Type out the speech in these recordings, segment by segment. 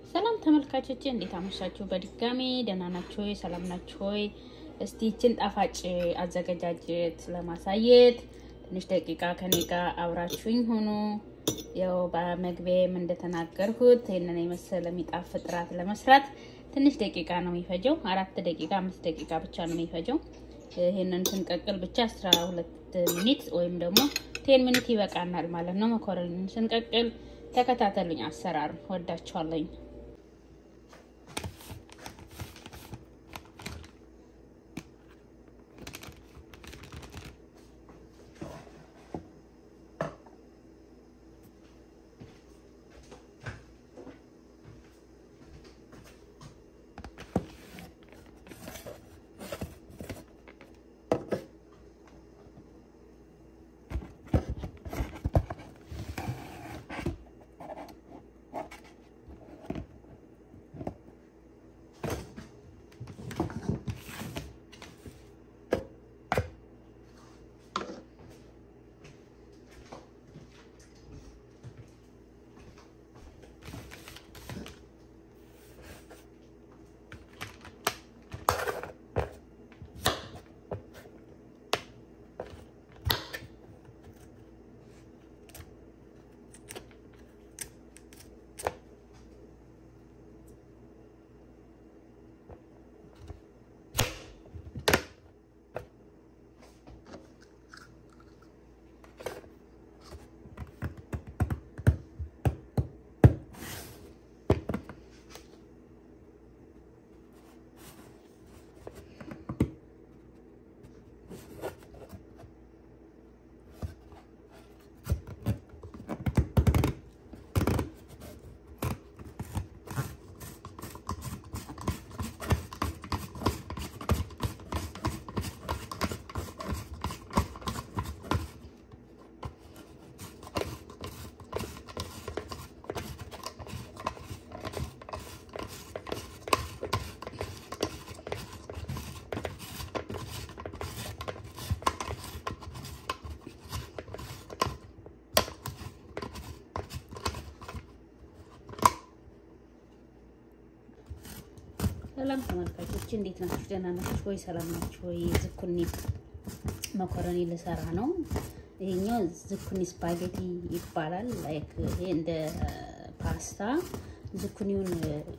ሰላም ተመልካቾቼ እንዴት አመሻችሁ? በድጋሚ ደህና ናችሁ ወይ? ሰላም ናችሁ ወይ? እስቲ ይችን ጣፋጭ አዘገጃጀት ለማሳየት ትንሽ ደቂቃ ከኔ ጋር አብራችሁኝ ሆኑ። ያው በመግቢያም እንደተናገርኩት ይህንን የመሰለ የሚጣፍጥ እራት ለመስራት ትንሽ ደቂቃ ነው የሚፈጀው። አራት ደቂቃ አምስት ደቂቃ ብቻ ነው የሚፈጀው። ይህንን ስንቀቅል ብቻ አስራ ሁለት ሚኒት ወይም ደግሞ ቴን ሚኒት ይበቃናል ማለት ነው። መኮረኒን ስንቀቅል ተከታተሉኝ። አሰራር ወዳችኋለኝ። ሰላም ተመልካቾች እንዴት ናችሁ? ደህና ናችሁ ወይ? ሰላም ናችሁ ወይ? ዝኩኒ መኮረኒ ልሰራ ነው። ይሄኛው ዝኩኒ ስፓጌቲ ይባላል። ላይክ ይሄ እንደ ፓስታ ዝኩኒውን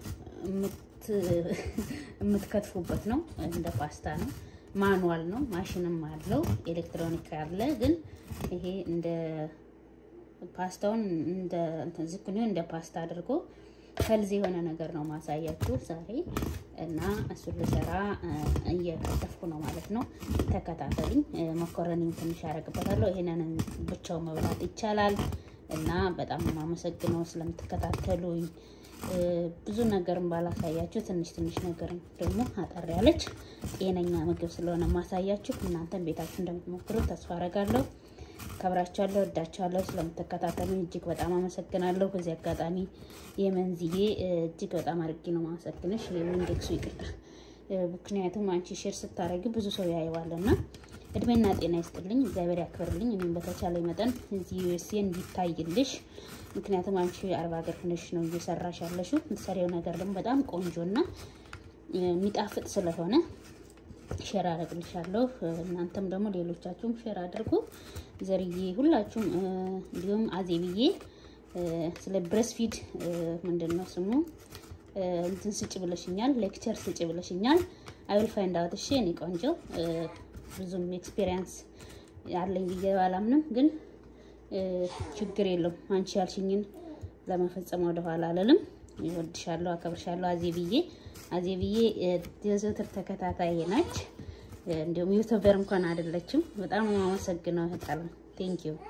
የምትከትፉበት ነው። እንደ ፓስታ ነው። ማኑዋል ነው። ማሽንም አለው፣ ኤሌክትሮኒክ አለ። ግን ይሄ እንደ ፓስታውን እንደ እንትን ዝኩኒውን እንደ ፓስታ አድርጎ ከልዝ የሆነ ነገር ነው ማሳያችሁ ዛሬ እና እሱን ልሰራ እየከተፍኩ ነው ማለት ነው። ተከታተሉኝ። መኮረኒም ትንሽ ያደርግበታለሁ። ይሄንን ብቻው መብላት ይቻላል እና በጣም የማመሰግነው ስለምትከታተሉኝ። ብዙ ነገርም ባላሳያችሁ ትንሽ ትንሽ ነገር ደግሞ አጠር ያለች ጤነኛ ምግብ ስለሆነ ማሳያችሁ እናንተም ቤታችሁ እንደምትሞክሩት ተስፋ አደርጋለሁ። ከብራችኋለሁ፣ ወዳችኋለሁ። ስለምትከታተሉኝ እጅግ በጣም አመሰግናለሁ። በዚህ አጋጣሚ የመንዝዬ እጅግ በጣም አድርጌ ነው ማመሰግንሽ። ኢንዴክሱ ይቅርታ፣ ምክንያቱም አንቺ ሼር ስታደርጊ ብዙ ሰው ያየዋልና እድሜና ጤና ይስጥልኝ፣ እግዚአብሔር ያክብርልኝ። እኔም በተቻለ መጠን እዚህ ዩኤስኤ እንዲታይልሽ፣ ምክንያቱም አንቺ አርባ ሀገር ሆነሽ ነው እየሰራሽ ያለሽው። የምትሰሪው ነገር ደግሞ በጣም ቆንጆና የሚጣፍጥ ስለሆነ ሼር አደርግልሻለሁ። እናንተም ደግሞ ሌሎቻችሁም ሼር አድርጉ። ዘርዬ ሁላችሁም እንዲሁም አዜብዬ ስለ ብሬስፊድ ምንድን ነው ስሙ እንትን ስጭ ብለሽኛል፣ ሌክቸር ስጭ ብለሽኛል። አይል ፋይንድ አውት እሺ። እኔ ቆንጆ ብዙም ኤክስፔሪየንስ ያለኝ ብዬ ባላምንም ግን ችግር የለውም። አንቺ ያልሽኝን ለመፈጸም ወደኋላ አልልም። ይወድሻለሁ፣ አከብርሻለሁ አዜብዬ አዜብዬ የዘውትር ተከታታይ ናች። እንዲሁም ዩቱበር እንኳን አይደለችም። በጣም የማመሰግነው እህታለሁ። ቴንክ ዩ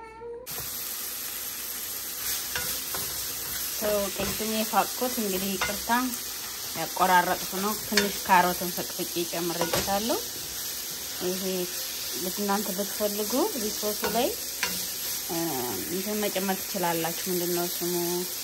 ሰው ቅድም የፋቅኩት እንግዲህ ይቅርታ ያቆራረጥኩ ነው። ትንሽ ካሮትን ፈቅፍቄ ጨምሬበታለሁ። ይሄ እናንተ ብትፈልጉ ሪሶሱ ላይ እንትን መጨመር ትችላላችሁ። ምንድን ነው ስሙ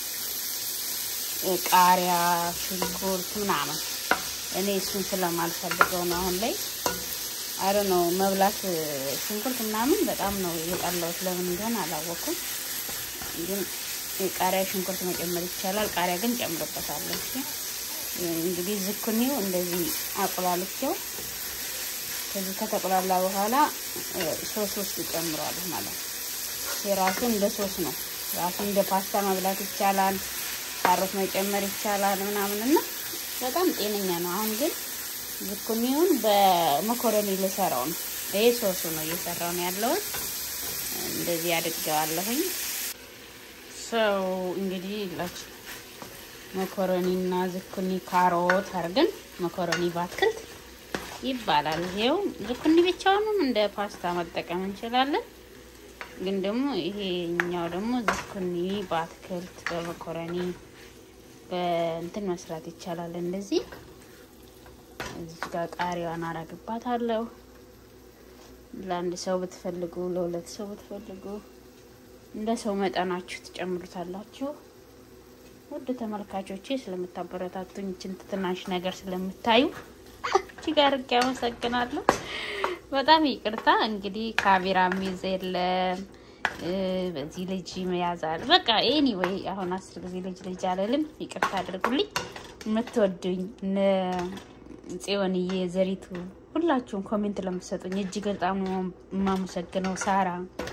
ቃሪያ፣ ሽንኩርት ምናምን እኔ እሱን ስለማልፈልገው ነው አሁን ላይ አረ ነው መብላት ሽንኩርት ምናምን በጣም ነው የጠላሁት። ለምን እንደሆነ አላወኩም፣ ግን ቃሪያ፣ ሽንኩርት መጨመር ይቻላል። ቃሪያ ግን ጨምርበታለሁ። እሺ እንግዲህ ዝኩኒው እንደዚህ አቁላልቸው ከዚህ ከተቆላላ በኋላ ሶስ ውስጥ እጨምረዋለሁ ማለት ነው። የራሱ እንደ ሶስ ነው። ራሱ እንደ ፓስታ መብላት ይቻላል። ካሮት መጨመር ይቻላል ምናምን እና በጣም ጤነኛ ነው። አሁን ግን ዝኩኒውን በመኮረኒ ልሰራው ነው። ይሄ ሶሱ ነው እየሰራው ነው ያለውን እንደዚህ አድርገዋለሁኝ። ሰው እንግዲህ ላችሁ መኮረኒና ዝኩኒ ካሮት አድርገን መኮረኒ በአትክልት ይባላል። ይሄው ዝኩኒ ብቻውንም እንደ ፓስታ መጠቀም እንችላለን። ግን ደግሞ ይሄኛው ደግሞ ዝኩኒ በአትክልት በመኮረኒ በእንትን መስራት ይቻላል። እንደዚህ እዚህ ጋር ቃሪያዋን አረግባታለሁ። ለአንድ ሰው ብትፈልጉ፣ ለሁለት ሰው ብትፈልጉ እንደ ሰው መጠናችሁ ትጨምሩታላችሁ። ውድ ተመልካቾቼ ስለምታበረታቱኝ ይችን ትናንሽ ነገር ስለምታዩ እጅግ አድርጌ አመሰግናለሁ። በጣም ይቅርታ እንግዲህ ካሜራ ሚይዝ የለም በዚህ ልጅ መያዛል በቃ ኤኒዌይ አሁን አስር ጊዜ ልጅ ልጅ አለልም። ይቅርታ አድርጉልኝ። የምትወዱኝ ጽዮንዬ፣ ዘሪቱ ሁላችሁም ኮሜንት ለምትሰጡኝ እጅግ በጣም የማመሰግነው ሳራ፣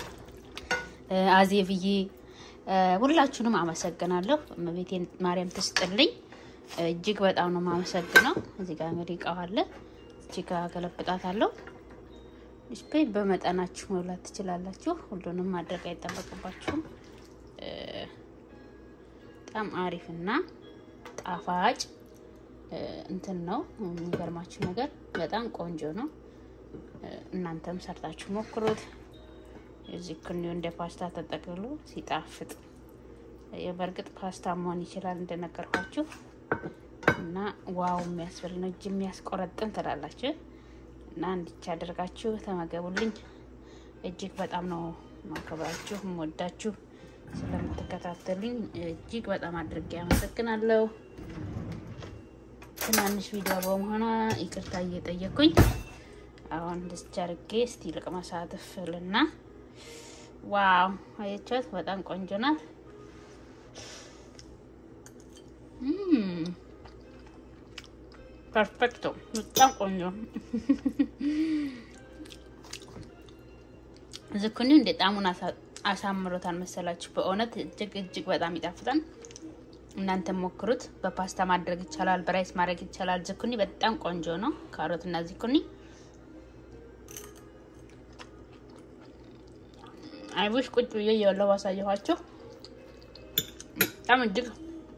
አዜብዬ ሁላችሁንም አመሰግናለሁ። እመቤቴን ማርያም ትስጥልኝ። እጅግ በጣም ነው የማመሰግነው። እዚህ ጋር እንግዲህ እቃው አለ። እዚህ ጋር ገለብጣታለሁ። ዲስፕሌይ በመጠናችሁ መብላት ትችላላችሁ። ሁሉንም ማድረግ አይጠበቅባችሁም። በጣም አሪፍና ጣፋጭ እንትን ነው። የሚገርማችሁ ነገር በጣም ቆንጆ ነው። እናንተም ሰርታችሁ ሞክሩት። እዚህ ክኒው እንደ ፓስታ ተጠቅልሎ ሲጣፍጥ በእርግጥ ፓስታ መሆን ይችላል እንደነገርኳችሁ እና ዋው የሚያስብል ነው። እጅ የሚያስቆረጥም ትላላችሁ እና እንዲች አድርጋችሁ ተመገቡልኝ። እጅግ በጣም ነው ማከብራችሁ የምወዳችሁ። ስለምትከታተሉኝ እጅግ በጣም አድርጌ አመሰግናለሁ። ትናንሽ ቪዲዮ በመሆኗ ይቅርታ እየጠየኩኝ አሁን እንደዚህ አድርጌ እስቲ ልቅመሳት ፍልና ዋው አየቻት፣ በጣም ቆንጆ ናት። ፐርፌክቶ በጣም ቆንጆ ዝኩኒው እንደ ጣሙን አሳምሮታል መሰላችሁ። በእውነት እጅግ እጅግ በጣም ይጣፍጣል። እናንተ ሞክሩት። በፓስታ ማድረግ ይቻላል፣ በራይስ ማድረግ ይቻላል። ዝኩኒ በጣም ቆንጆ ነው። ካሮት እና ዝኩኒ አይቡሽ ቁጭ ብዬ እየበላሁ ባሳየኋቸው በጣም እጅግ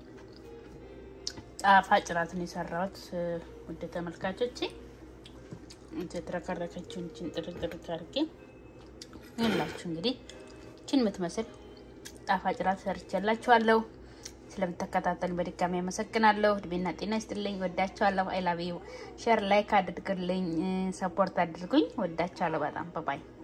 ጣፋጭ ራትን የሰራሁት ውድ ተመልካቾቼ የተረከረከችውን ችን ጥርጥር አድርጌ ይላችሁ እንግዲህ ችን የምትመስል ጣፋጭ ራት ሰርቼላችኋለሁ። ስለምትከታተሉ በድጋሚ አመሰግናለሁ። እድሜና ጤና ይስጥልኝ። ወዳችኋለሁ። አይላቪው ሼር ላይክ አድርግልኝ፣ ሰፖርት አድርጉኝ። ወዳችኋለሁ በጣም በባይ